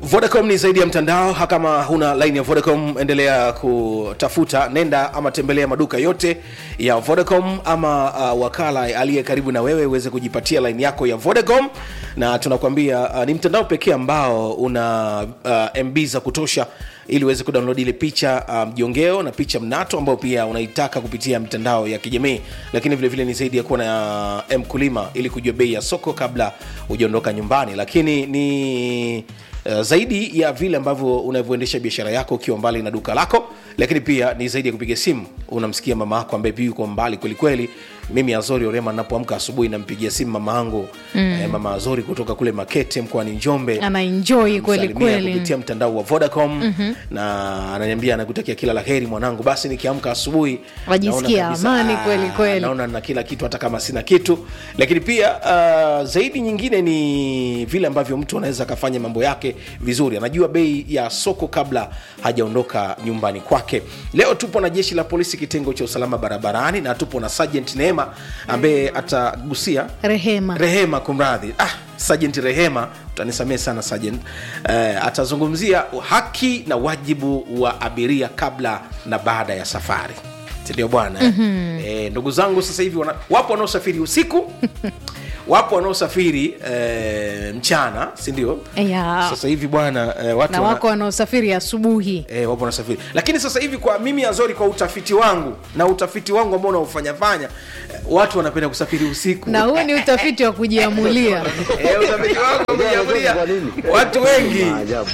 Vodacom ni zaidi ya mtandao. Kama huna line ya Vodacom, endelea kutafuta, nenda ama tembelea maduka yote ya Vodacom ama uh, wakala aliye karibu na wewe uweze kujipatia line yako ya Vodacom, na tunakwambia uh, ni mtandao pekee ambao una uh, MB za kutosha ili uweze kudownload ile picha mjongeo um, na picha mnato ambayo pia unaitaka kupitia mitandao ya kijamii, lakini vile vile ni zaidi ya kuwa na uh, mkulima ili kujua bei ya soko kabla hujaondoka nyumbani, lakini ni Uh, zaidi ya vile ambavyo unavyoendesha biashara yako ukiwa mbali na duka lako, lakini pia ni zaidi ya kupiga simu. Unamsikia mama yako ambaye pia yuko mbali kwelikweli. Mimi Azori Orema napoamka asubuhi nampigia simu mama yangu mm. eh, mama Azori kutoka kule Makete mkoani Njombe, anaenjoy kweli Namsalimia kweli. kupitia mtandao wa Vodacom mm-hmm. na ananiambia anakutakia kila la heri mwanangu. Basi nikiamka asubuhi Wajisikia naona kabisa, amani ah, kweli kweli. naona na kila kitu hata kama sina kitu. Lakini pia uh, zaidi nyingine ni vile ambavyo mtu anaweza akafanya mambo yake vizuri, anajua bei ya soko kabla hajaondoka nyumbani kwake. Leo tupo na jeshi la polisi kitengo cha usalama barabarani na tupo na Sergeant Neema ambaye atagusia Rehema. Rehema, kumradhi, ah, Sergeant Rehema, utanisamehe sana Sergeant. Eh, atazungumzia haki na wajibu wa abiria kabla na baada ya safari, sindio bwana? mm-hmm. Eh, ndugu zangu sasa hivi wana, wapo wanaosafiri usiku wapo wanaosafiri eh, mchana, si ndio? Ya. Sasa hivi bwana eh, watu na wana- wako wanaosafiri asubuhi E, wapo nasafiri lakini sasa hivi kwa mimi Azori, kwa utafiti wangu na utafiti wangu ambao unaufanyafanya eh, watu wanapenda kusafiri usiku na huu ni utafiti wa kujiamulia Eh, utafiti wangu umejiamulia watu wengi Maajabu.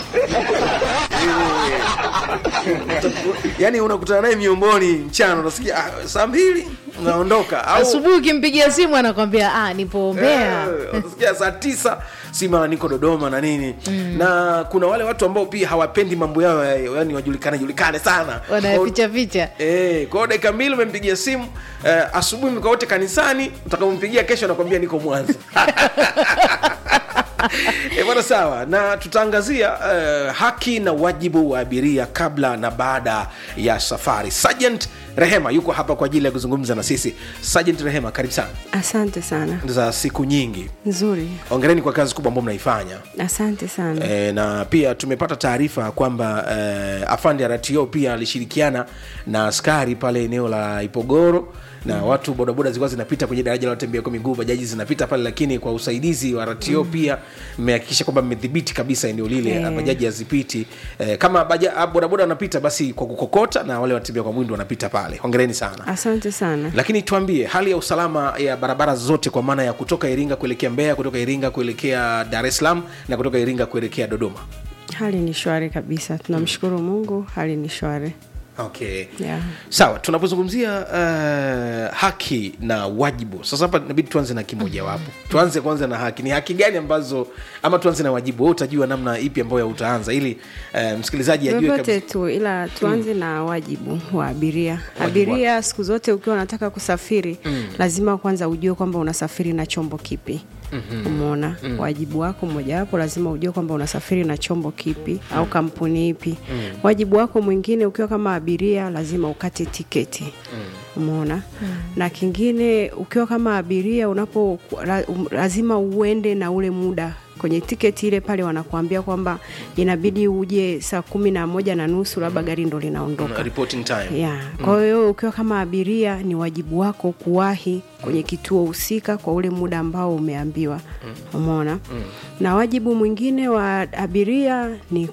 yani unakutana naye miomboni mchana unasikia ah, saa mbili unaondoka au asubuhi ukimpigia simu anakwambia ah, nipo Mbeya Eh, unasikia saa tisa si mara niko dodoma na nini na kuna wale watu ambao pia hawapendi mambo yao ya- yani wajulikane julikane sana wanaficha ficha Eh, kwa hiyo dakika mbili umempigia simu eh, asubuhi mko wote kanisani, utakapompigia kesho anakwambia niko Mwanza. Eh, bwana sawa, na tutaangazia eh, haki na wajibu wa abiria kabla na baada ya safari. Sergeant Rehema yuko hapa kwa ajili ya kuzungumza na sisi. Sergeant Rehema, karibu sana Asante sana, za siku nyingi. nzuri. Ongereni kwa kazi kubwa ambayo mnaifanya. Asante sana. E, na pia tumepata taarifa kwamba e, afande RTO pia alishirikiana na askari pale eneo la Ipogoro na mm. watu bodaboda zilikuwa zinapita kwenye daraja la watembea kwa miguu, bajaji zinapita pale, lakini kwa usaidizi wa RTO mm. pia mmehakikisha kwamba mmedhibiti kabisa eneo lile Eh. bajaji hazipiti. E, kama baja, bodaboda wanapita basi kwa kukokota na wale watembea kwa mwendo wanapita pale. Hongereni sana. Asante sana. Lakini tuambie hali ya usalama ya barabara zote, kwa maana ya kutoka Iringa kuelekea Mbeya, kutoka Iringa kuelekea Dar es Salaam na kutoka Iringa kuelekea Dodoma. Hali ni shwari kabisa, tunamshukuru Mungu, hali ni shwari. Okay. Yeah. Sawa, tunapozungumzia uh, haki na wajibu, sasa hapa inabidi tuanze na kimojawapo. Tuanze kwanza na haki. Ni haki gani ambazo, ama tuanze na wajibu? Wewe utajua namna ipi ambayo utaanza, ili uh, msikilizaji ajue Vyovyote kabisa. tu, ila tuanze na wajibu wa abiria. Wajibu Abiria siku zote ukiwa unataka kusafiri lazima kwanza ujue kwamba unasafiri na chombo kipi. Umeona, wajibu wako mmojawapo lazima ujue kwamba unasafiri na chombo kipi au kampuni ipi. Wajibu wako mwingine ukiwa kama abiria lazima ukate tiketi. Umeona, na kingine ukiwa kama abiria unapo la- um, lazima uende na ule muda kwenye tiketi ile pale wanakuambia kwamba inabidi uje saa kumi na moja na nusu labda gari ndo linaondoka Reporting time. ya kwa hiyo ukiwa kama abiria ni wajibu wako kuwahi kwenye kituo husika kwa ule muda ambao umeambiwa umeona na wajibu mwingine wa abiria ni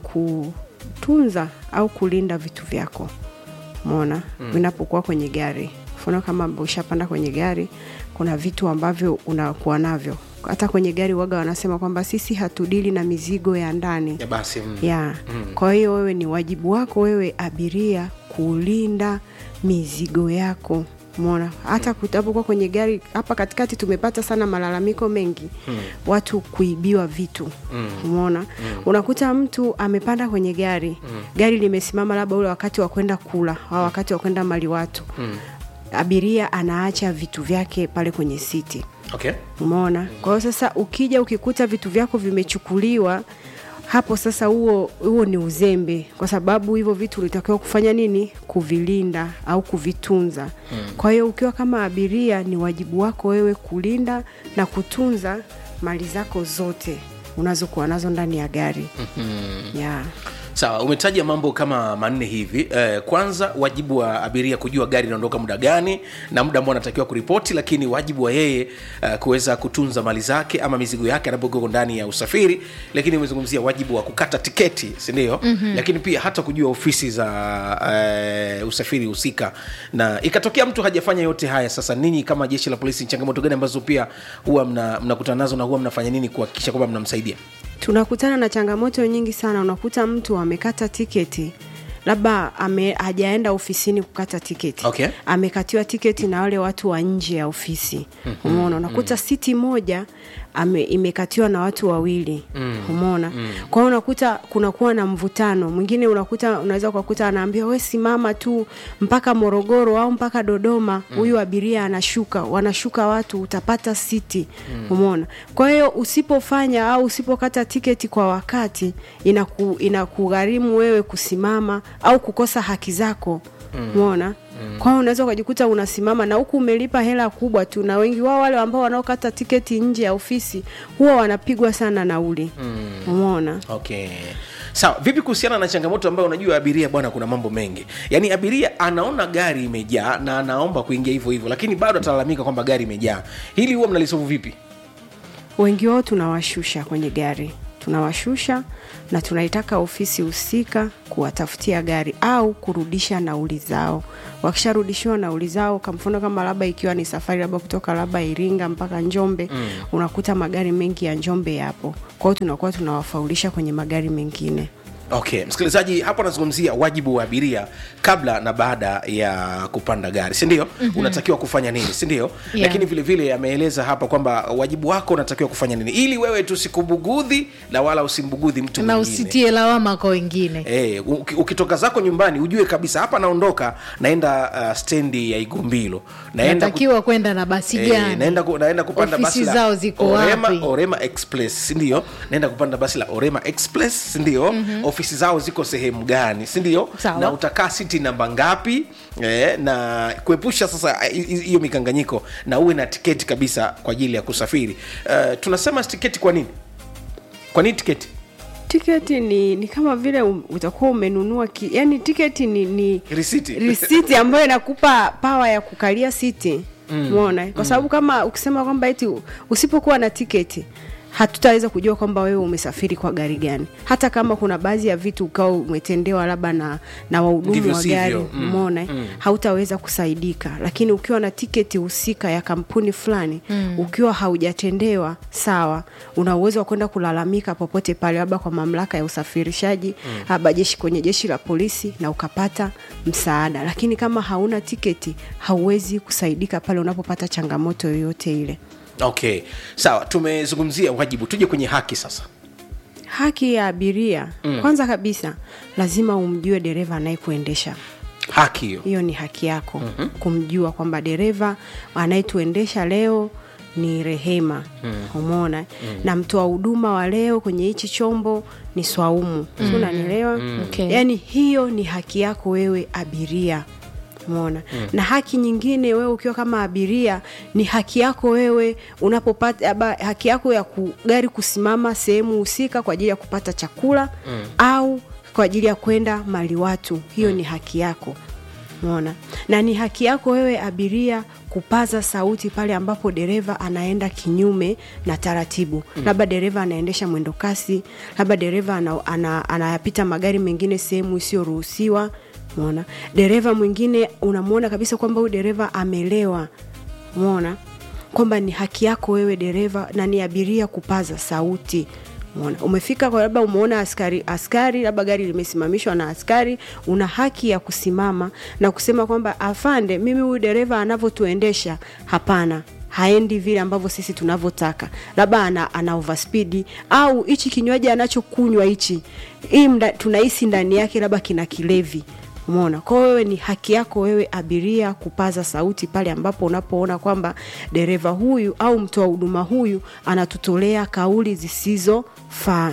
kutunza au kulinda vitu vyako umeona vinapokuwa kwenye gari mfano kama ushapanda kwenye gari kuna vitu ambavyo unakuwa navyo hata kwenye gari waga wanasema kwamba sisi hatudili na mizigo ya ndani Ya basi mm. ya kwa hiyo wewe ni wajibu wako wewe abiria kulinda mizigo yako mona hata kutapokuwa kwenye gari hapa katikati tumepata sana malalamiko mengi watu kuibiwa vitu umeona unakuta mtu amepanda kwenye gari gari limesimama labda ule wakati wa kwenda kula au wakati wa kwenda mali watu abiria anaacha vitu vyake pale kwenye siti Okay. umeona kwa hiyo sasa ukija ukikuta vitu vyako vimechukuliwa hapo sasa huo huo ni uzembe kwa sababu hivyo vitu ulitakiwa kufanya nini kuvilinda au kuvitunza hmm. kwa hiyo ukiwa kama abiria ni wajibu wako wewe kulinda na kutunza mali zako zote unazokuwa nazo ndani ya gari mm-hmm. yeah. sawa umetaja mambo kama manne hivi eh, kwanza wajibu wa abiria kujua gari inaondoka muda gani na muda ambao anatakiwa kuripoti lakini wajibu wa yeye eh, kuweza kutunza mali zake ama mizigo yake anapokuwa ndani ya usafiri lakini umezungumzia wajibu wa kukata tiketi sindio mm-hmm. lakini pia hata kujua ofisi za eh, usafiri husika na ikatokea mtu hajafanya yote haya sasa ninyi kama jeshi la polisi ni changamoto gani ambazo pia huwa mnakutana mna mnakutana nazo na huwa mnafanya nini kuhakikisha kwamba mnamsaidia tunakutana na changamoto nyingi sana unakuta mtu amekata tiketi labda ame, hajaenda ofisini kukata tiketi Okay. amekatiwa tiketi na wale watu wa nje ya ofisi mm-hmm. umeona unakuta mm-hmm. siti moja ame, imekatiwa na watu wawili mm. umeona mm. kwa hiyo unakuta kunakuwa na mvutano mwingine unakuta unaweza ukakuta anaambia we simama tu mpaka morogoro au mpaka dodoma huyu mm. abiria anashuka wanashuka watu utapata siti mm. umeona kwa hiyo usipofanya au usipokata tiketi kwa wakati inaku, inakugharimu wewe kusimama au kukosa haki zako umeona mm. kwa hiyo unaweza ukajikuta unasimama na huku umelipa hela kubwa tu na wengi wao wale ambao wanaokata tiketi nje ya ofisi huwa wanapigwa sana nauli umeona okay sawa vipi kuhusiana na changamoto ambayo unajua abiria bwana kuna mambo mengi yaani abiria anaona gari imejaa na anaomba kuingia hivyo hivyo lakini bado atalalamika kwamba gari imejaa hili huwa mnalisovu vipi wengi wao tunawashusha kwenye gari tunawashusha na tunaitaka ofisi husika kuwatafutia gari au kurudisha nauli zao wakisharudishiwa nauli zao kwa mfano kama labda ikiwa ni safari labda kutoka labda iringa mpaka njombe mm. unakuta magari mengi ya njombe yapo kwao tunakuwa tunawafaulisha kwenye magari mengine okay msikilizaji hapo anazungumzia wajibu wa abiria kabla na baada ya kupanda gari sindio mm-hmm. unatakiwa kufanya nini sindio Yeah. lakini vile vile ameeleza hapa kwamba wajibu wako unatakiwa kufanya nini ili wewe tusikubugudhi na wala usimbugudhi mtu na mwingine usitie lawama kwa wengine Eh, uki- ukitoka zako nyumbani ujue kabisa hapa naondoka naenda uh, stendi ya igumbilo naenda ku- natakiwa kwenda na basi Eh, gani naenda, ku, naenda kupanda Ofisi basi la zao ziko Orema, wapi? Orema Express sindio? Naenda kupanda basi la Orema Express sindio? Mm-hmm. Ofisi zao ziko sehemu gani sindio? Sawa. Na utakaa siti namba ngapi? Eh, na kuepusha sasa hi- hi- hiyo mikanganyiko na uwe na tiketi kabisa kwa ajili ya kusafiri. Uh, tunasema tiketi kwa nini? Kwa nini tiketi? tiketi ni, ni kama vile um, utakuwa umenunua ki, yani tiketi ni, ni Risiti. risiti ambayo inakupa pawa ya kukalia siti umeona kwa sababu kama ukisema kwamba eti usipokuwa na tiketi hatutaweza kujua kwamba wewe umesafiri kwa gari gani hata kama kuna baadhi ya vitu ukawa umetendewa labda na, na wahudumu Ndivyo wa sivyo. gari Mm, umeona mm. hautaweza kusaidika lakini ukiwa na tiketi husika ya kampuni fulani mm. ukiwa haujatendewa sawa una uwezo wa kwenda kulalamika popote pale labda kwa mamlaka ya usafirishaji mm. labda jeshi kwenye jeshi la polisi na ukapata msaada lakini kama hauna tiketi hauwezi kusaidika pale unapopata changamoto yoyote ile Okay, sawa, tumezungumzia wajibu, tuje kwenye haki sasa. haki ya abiria mm. kwanza kabisa lazima umjue dereva anayekuendesha Haki hiyo hiyo ni haki yako mm-hmm. kumjua kwamba dereva anayetuendesha leo ni rehema mm. umeona mm. na mtoa huduma wa leo kwenye hichi chombo ni swaumu mm. unanielewa mm. Okay. yaani hiyo ni haki yako wewe abiria umeona mm. na haki nyingine wewe ukiwa kama abiria ni haki yako wewe unapopata labda haki yako ya ku, gari kusimama sehemu husika kwa ajili ya kupata chakula mm. au kwa ajili ya kwenda mali watu hiyo mm. ni haki yako umeona na ni haki yako wewe abiria kupaza sauti pale ambapo dereva anaenda kinyume na taratibu mm. labda dereva anaendesha mwendo kasi labda dereva anayapita ana, ana, anayapita magari mengine sehemu isiyoruhusiwa umeona dereva mwingine unamwona kabisa kwamba huyu dereva amelewa umeona kwamba ni haki yako wewe dereva na ni abiria kupaza sauti Umeona? umefika kwa labda umeona askari askari labda gari limesimamishwa na askari una haki ya kusimama na kusema kwamba afande mimi huyu dereva anavyotuendesha hapana haendi vile ambavyo sisi tunavyotaka labda ana, ana overspeed au hichi kinywaji anachokunywa hichi hii mda- tunahisi ndani yake labda kina kilevi umeona kwa hiyo wewe ni haki yako wewe abiria kupaza sauti pale ambapo unapoona kwamba dereva huyu au mtoa huduma huyu anatutolea kauli zisizofaa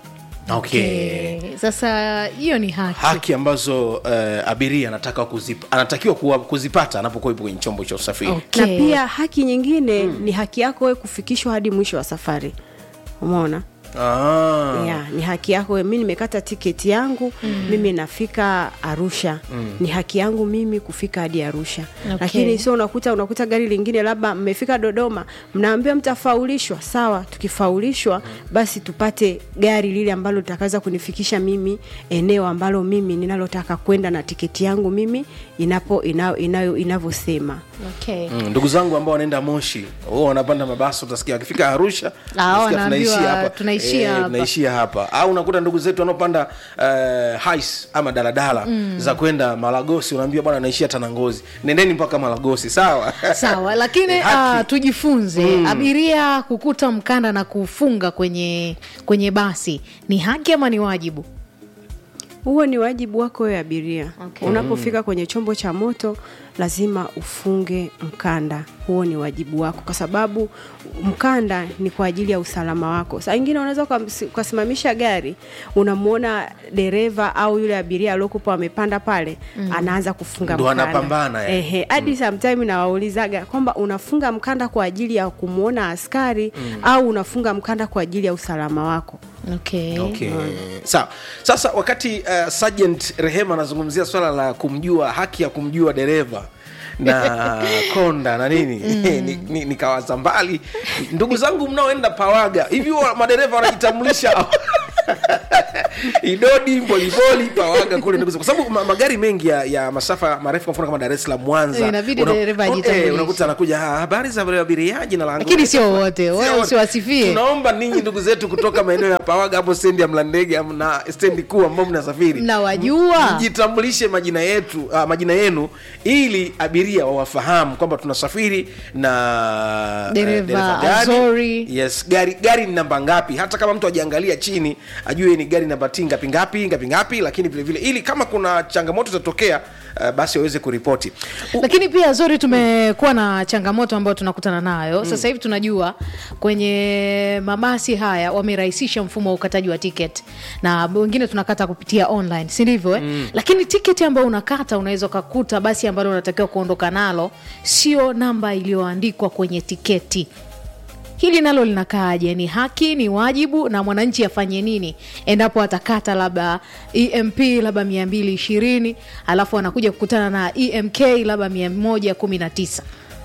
okay. Eh, sasa hiyo ni haki, haki ambazo uh, abiria anataka kuzip, anatakiwa kuwa, kuzipata anapokuwa yupo kwenye chombo cha usafiri Okay. na pia haki nyingine mm. ni haki yako wewe kufikishwa hadi mwisho wa safari umeona ah. yeah, ni haki yako mi nimekata tiketi yangu mm. mimi nafika arusha mm. ni haki yangu mimi kufika hadi arusha Okay. lakini sio unakuta unakuta gari lingine labda mmefika dodoma mnaambiwa mtafaulishwa sawa tukifaulishwa basi tupate gari lile ambalo litakaweza kunifikisha mimi eneo ambalo mimi ninalotaka kwenda na tiketi yangu mimi inapo ina- inayo inavyosema okay. Mm, ndugu zangu ambao wanaenda moshi wao wanapanda mabasi utasikia wakifika arusha Ah, utasikia wanaambiwa, tunaishia hapa tunaishia Eh, hapa. tunaishia hapa au unakuta ndugu zetu wanaopanda uh, hais ama daladala mm. za kwenda malagosi unaambia bwana naishia tanangozi nendeni mpaka malagosi sawa sawa lakini Eh, haki. uh, tujifunze abiria kukuta mkanda na kufunga kwenye kwenye basi ni haki ama ni wajibu huo ni wajibu wako wewe abiria Okay. unapofika kwenye chombo cha moto lazima ufunge mkanda huo ni wajibu wako kwa sababu mkanda ni kwa ajili ya usalama wako saa ingine unaweza ukamsi- ukasimamisha gari unamwona dereva au yule abiria aliokupa amepanda pale mm. anaanza kufunga Ndo mkanda anapambana, yani. Ehe, hadi sometime nawaulizaga kwamba unafunga mkanda kwa ajili ya kumwona askari mm. au unafunga mkanda kwa ajili ya usalama wako okay. okay. sawa sasa wakati uh, sergeant rehema anazungumzia swala la kumjua haki ya kumjua dereva na konda na nini ni, ni, nikawaza mbali ndugu zangu mnaoenda pawaga hivi wa- madereva wanajitambulisha idodi mboliboli pawaga kule ndugu zangu. kwa sababu ma, magari mengi ya, ya masafa marefu kwa mfano kama dar es salaam mwanza Inabidi una- dereva eh, ajitambulishe. unakuta anakuja "Ah, habari za abiria jina langu Lakini sio wote, wewe Sio wote. usiwasifie. tunaomba ninyi ndugu zetu kutoka maeneo ya pawaga hapo stendi ya mlandege am- na stendi kuu ambao mnasafiri Mnawajua? mjitambulishe majina yetu uh, majina yenu ili abiria wawafahamu kwamba tunasafiri na eh, Dereva gani. Azori. yes gari gari ni namba ngapi hata kama mtu ajiangalia chini ajue ni gari namba ti ngapi ngapi ngapi ngapi lakini vile vile ili kama kuna changamoto zitatokea uh, basi waweze kuripoti U- lakini pia zori tumekuwa na changamoto ambayo tunakutana nayo sasa hivi tunajua kwenye mabasi haya wamerahisisha mfumo wa ukataji wa ticket na wengine tunakata kupitia online si ndivyo eh? mm. lakini tiketi ambayo unakata unaweza ukakuta basi ambalo unatakiwa kuondoka nalo sio namba iliyoandikwa kwenye tiketi hili nalo linakaaje ni haki ni wajibu na mwananchi afanye nini endapo atakata labda emp labda mia mbili ishirini alafu anakuja kukutana na emk labda mia moja kumi na tisa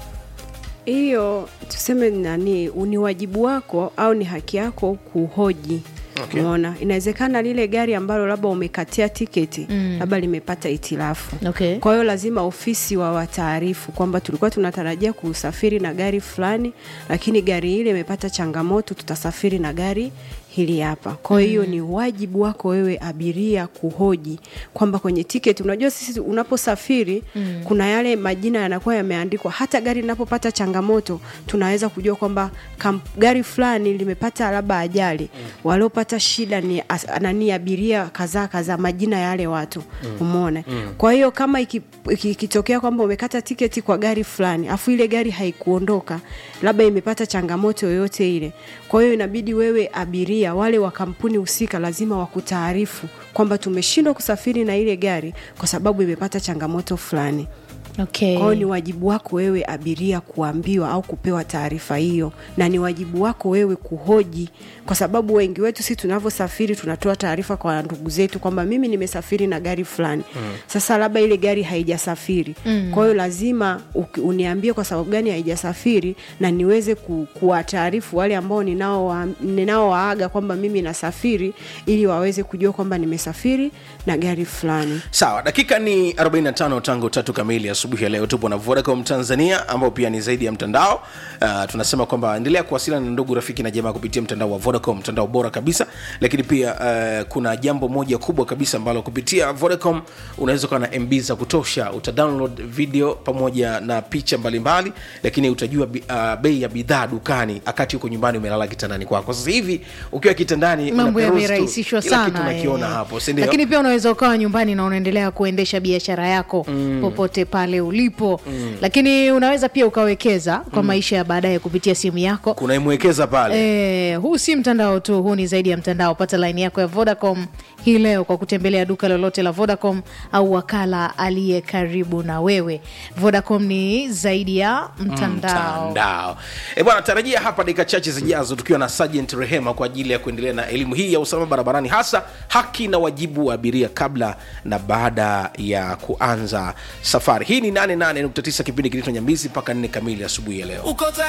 hiyo tuseme nani ni wajibu wako au ni haki yako kuhoji Okay. umeona inawezekana lile gari ambalo labda umekatia tiketi mm. labda limepata itilafu Okay. kwa hiyo lazima ofisi wa wataarifu kwamba tulikuwa tunatarajia kusafiri na gari fulani lakini gari ile imepata changamoto tutasafiri na gari hili hapa kwa hiyo mm. ni wajibu wako wewe abiria kuhoji kwamba kwenye tiketi unajua sisi unaposafiri mm. kuna yale majina yanakuwa yameandikwa hata gari linapopata changamoto tunaweza kujua kwamba kam- gari fulani limepata labda ajali mm. waliopata shida ni as- nani abiria kadhaa kadhaa majina ya wale watu mm. umeona mm. kwa hiyo kama iki- iki- ikitokea kwamba umekata tiketi kwa gari fulani afu ile gari haikuondoka labda imepata changamoto yoyote ile kwa hiyo inabidi wewe abiria wale wa kampuni husika lazima wakutaarifu kwamba tumeshindwa kusafiri na ile gari kwa sababu imepata changamoto fulani okay. kwa hiyo ni wajibu wako wewe abiria kuambiwa au kupewa taarifa hiyo na ni wajibu wako wewe kuhoji kwa sababu wengi wetu si tunavyosafiri tunatoa taarifa kwa ndugu zetu kwamba mimi nimesafiri na gari fulani mm. sasa labda ile gari haijasafiri mm. kwa hiyo lazima uki- uniambie kwa sababu gani haijasafiri na niweze ku, kuwataarifu wale ambao ninao ninaowaaga kwamba mimi nasafiri ili waweze kujua kwamba nimesafiri na gari fulani sawa dakika ni 45 tangu tatu kamili asubuhi ya leo tupo na vodacom tanzania ambao pia ni zaidi ya mtandao uh, tunasema kwamba endelea kuwasiliana na ndugu rafiki na jamaa kupitia mtandao wa vodacom mtandao bora kabisa lakini pia uh, kuna jambo moja kubwa kabisa ambalo kupitia vodacom unaweza ukawa na mb za kutosha utadownload video pamoja na picha mbalimbali lakini utajua bi- uh, bei ya bidhaa dukani akati huko nyumbani umelala kitandani kwako sasa hivi ukiwa kitandani mambo unaperuzi tu, yamerahisishwa kila kitu sana unakiona eh. hapo sindio lakini pia unaweza ukawa nyumbani na unaendelea kuendesha biashara yako mm. popote pale pale ulipo mm. lakini unaweza pia ukawekeza kwa mm. maisha ya baadaye kupitia simu yako kuna imwekeza pale E, huu si mtandao tu, huu ni zaidi ya mtandao. Pata laini yako ya Vodacom hii leo kwa kutembelea duka lolote la Vodacom au wakala aliye karibu na wewe. Vodacom ni zaidi ya mtandao. mtandao e bwana tarajia hapa dakika chache zijazo tukiwa na Sergeant rehema kwa ajili ya kuendelea na elimu hii ya usalama barabarani hasa haki na wajibu wa abiria kabla na baada ya kuanza safari hii ni 88.9 kipindi kinaitwa nyambizi mpaka 4 kamili asubuhi ya leo uko